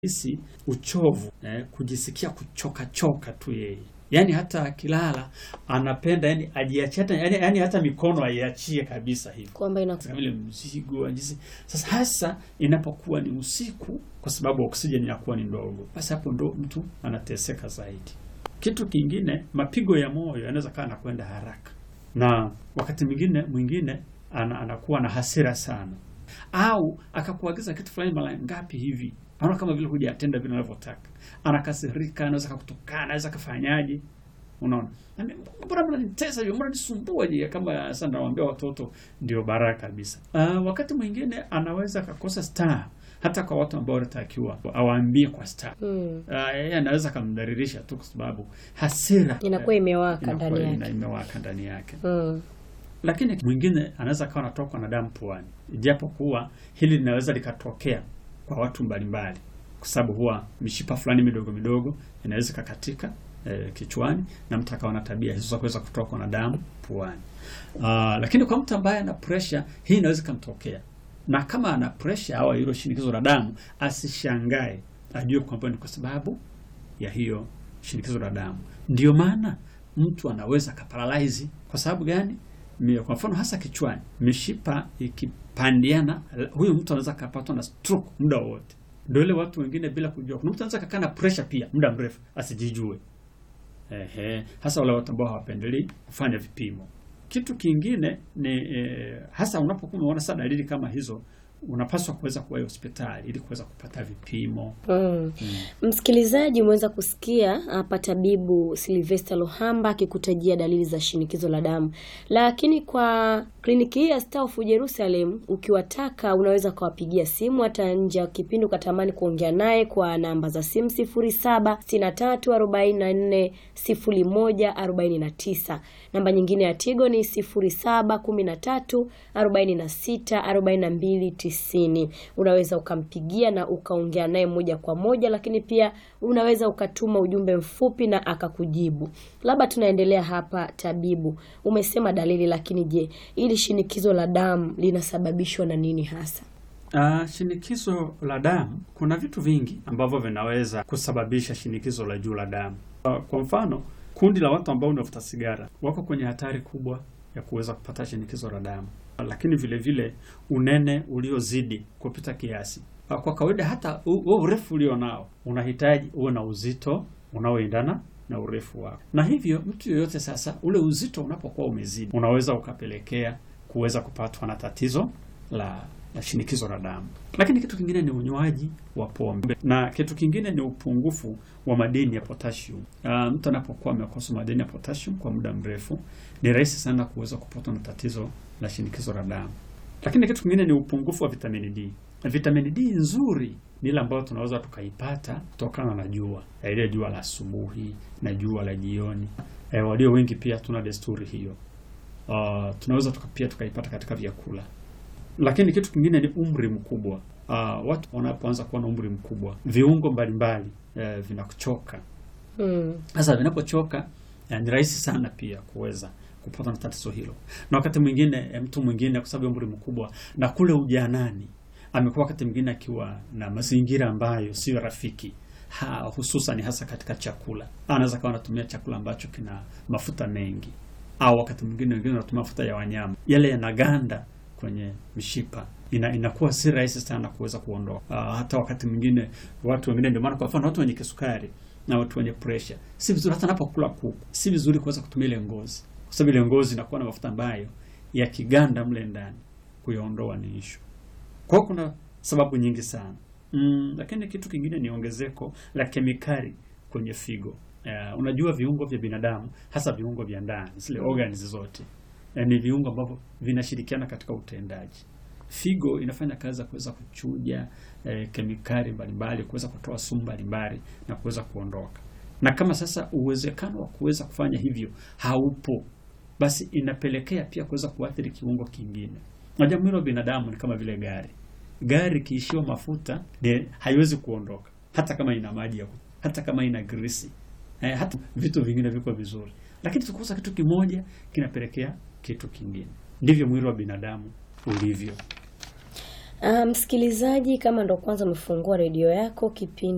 hisi uchovu eh, kujisikia kuchoka choka tu yeye yaani hata akilala anapenda yani ajiachie hata yani, yani hata mikono aiachie kabisa hivi kwamba ina kama vile mzigo ajisi. Sasa hasa inapokuwa ni usiku, kwa sababu oksijeni inakuwa ni ndogo, basi hapo ndo mtu anateseka zaidi. Kitu kingine, mapigo ya moyo yanaweza kaa anakwenda haraka, na wakati mwingine mwingine ana, anakuwa na hasira sana, au akakuagiza kitu fulani mara ngapi hivi, anaona kama vile hujatenda vile anavyotaka, anakasirika, anaweza kakutukana, anaweza kafanyaje Unaona, Nami, mbona mnanitesa hivyo, mbona nisumbua je? Kama sasa nawaambia watoto ndio baraka kabisa. Uh, wakati mwingine anaweza akakosa star hata kwa watu ambao wanatakiwa awaambie kwa star. mm, Uh, yeye anaweza akamdhalilisha tu kwa sababu hasira inakuwa imewaka inakuwa ndani ina- yake. imewaka ndani yake. Mm, Lakini mwingine anaweza akawa anatokwa na damu puani, japo kuwa hili linaweza likatokea kwa watu mbalimbali, kwa sababu huwa mishipa fulani midogo midogo inaweza ikakatika eh, kichwani na mtu akawa na tabia hizo za kuweza kutokwa na damu puani. Ah, lakini kwa mtu ambaye ana pressure hii inaweza ikamtokea, na kama ana pressure au hilo shinikizo la damu asishangae, ajue kwamba ni kwa sababu ya hiyo shinikizo la damu. Ndio maana mtu anaweza akaparalyze. Kwa sababu gani? Mi- Kwa mfano hasa kichwani, mishipa ikipandiana, huyu mtu anaweza akapatwa na stroke muda wowote. Ndio ile watu wengine bila kujua, kuna mtu anaweza kakaa na pressure pia muda mrefu asijijue. Ehe, hasa wale watu ambao hawapendelei kufanya vipimo. Kitu kingine ni eh, hasa unapokuwa unaona sasa dalili kama hizo, unapaswa kuweza kuwahi hospitali ili kuweza kupata vipimo. mm. Msikilizaji, umeweza kusikia hapa tabibu Silvester Lohamba akikutajia dalili za shinikizo la damu, lakini kwa kliniki hii ya Star of Jerusalem ukiwataka, unaweza ukawapigia simu hata nje ya kipindi ukatamani kuongea naye kwa namba za simu 0763440149. Namba nyingine ya Tigo ni 0713464290. Unaweza ukampigia na ukaongea naye moja kwa moja, lakini pia unaweza ukatuma ujumbe mfupi na akakujibu. Labda tunaendelea hapa, tabibu, umesema dalili, lakini je, ili shinikizo la damu linasababishwa na nini hasa? Uh, shinikizo la damu, kuna vitu vingi ambavyo vinaweza kusababisha shinikizo la juu la damu. Uh, kwa mfano, kundi la watu ambao wanavuta sigara wako kwenye hatari kubwa ya kuweza kupata shinikizo la damu, uh, lakini vile vile unene uliozidi kupita kiasi. Uh, kwa kawaida hata u- huo urefu ulio nao unahitaji uwe na uzito unaoendana na urefu wako, na hivyo mtu yoyote sasa, ule uzito unapokuwa umezidi, unaweza ukapelekea kuweza kupatwa na tatizo la la shinikizo la damu. Lakini kitu kingine ni unywaji wa pombe na kitu kingine ni upungufu wa madini ya potassium. Uh, mtu anapokuwa amekosa madini ya potassium kwa muda mrefu, ni rahisi sana kuweza kupatwa na tatizo la shinikizo la damu. Lakini kitu kingine ni upungufu wa vitamini D. Vitamini D nzuri ni ile ambayo tunaweza tukaipata kutokana na jua, Eh, ile jua la asubuhi na jua la jioni. Eh, walio wengi pia tuna desturi hiyo. Uh, tunaweza tuka, pia tukaipata katika vyakula lakini kitu kingine ni umri mkubwa. Uh, watu wanapoanza kuwa na umri mkubwa, viungo mbalimbali eh, vinakuchoka. Mm. Sasa vinapochoka eh, ni rahisi sana pia kuweza kupata na tatizo hilo, na wakati mwingine eh, mtu mwingine kwa sababu ya umri mkubwa na kule ujanani amekuwa wakati mwingine akiwa na mazingira ambayo sio rafiki ha, hususan hasa katika chakula. Anaweza kawa anatumia chakula ambacho kina mafuta mengi, au wakati mwingine wengine wanatumia mafuta ya wanyama, yale yanaganda kwenye mishipa ina, inakuwa si rahisi sana kuweza kuondoa. Uh, hata wakati mwingine watu wengine, ndio maana kwa mfano watu wenye kisukari na watu wenye pressure, si vizuri hata anapokula kuku, si vizuri kuweza kutumia ile ngozi, kwa sababu ile ngozi inakuwa na mafuta ambayo yakiganda mle ndani kuyaondoa ni ishu. Kwa hiyo kuna sababu nyingi sana mm, lakini kitu kingine ni ongezeko la kemikali kwenye figo. Uh, unajua viungo vya binadamu hasa viungo vya ndani zile organs zote eh, ni viungo ambavyo vinashirikiana katika utendaji. Figo inafanya kazi ya kuweza kuchuja eh, kemikali mbalimbali, kuweza kutoa sumu mbalimbali na kuweza kuondoka. Na kama sasa uwezekano wa kuweza kufanya hivyo haupo, basi inapelekea pia kuweza kuathiri kiungo kingine. Unajua mwili wa binadamu ni kama vile gari. Gari ikiishiwa mafuta ni haiwezi kuondoka, hata kama ina maji ya ku- hata kama ina grisi eh, hata vitu vingine viko vizuri, lakini tukikosa kitu kimoja kinapelekea kitu kingine. Ndivyo mwili wa binadamu ulivyo. Ah, msikilizaji, kama ndo kwanza umefungua redio yako, kipindi